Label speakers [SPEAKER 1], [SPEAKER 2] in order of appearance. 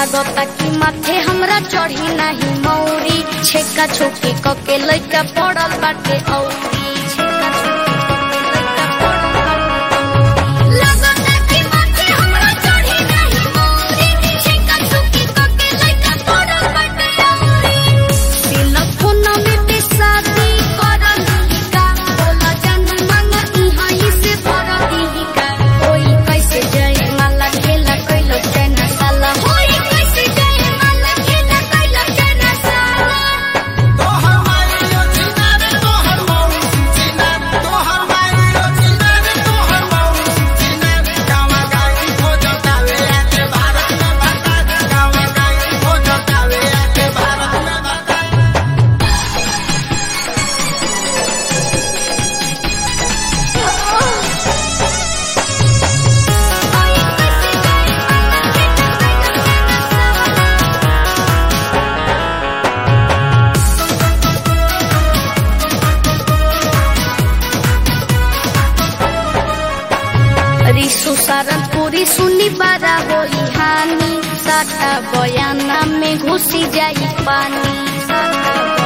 [SPEAKER 1] लागता कि माथे हमरा चढ़ी नाही मौरी छेका छोके कके लइका पड़ल बाटे औरी छेका छोके कके लइका पड़ल बाटे लागता कि माथे हमरा चढ़ी नाही मौरी छेका छोके कके लइका पड़ल बाटे औरी दिल फोन में ते शादी करल का बोला जान मांग इहाँ ही से भर दी का होई कैसे जाए माला खेला कैलो चना साला होई कैसे जाए माला खेला कैलो चना साला
[SPEAKER 2] तोहर मारियो चिनार तोहर मौसी चिनार तोहर मारियो चिनार तोहर मौसी चिनार गावा गाई हो जतावे आके भारत में बता गावा गाई हो जतावे आके भारत में बता
[SPEAKER 1] रिसु सारन पूरी सुनी बारा होई हानि साटा बयाना में घुसी जाई पानी साटा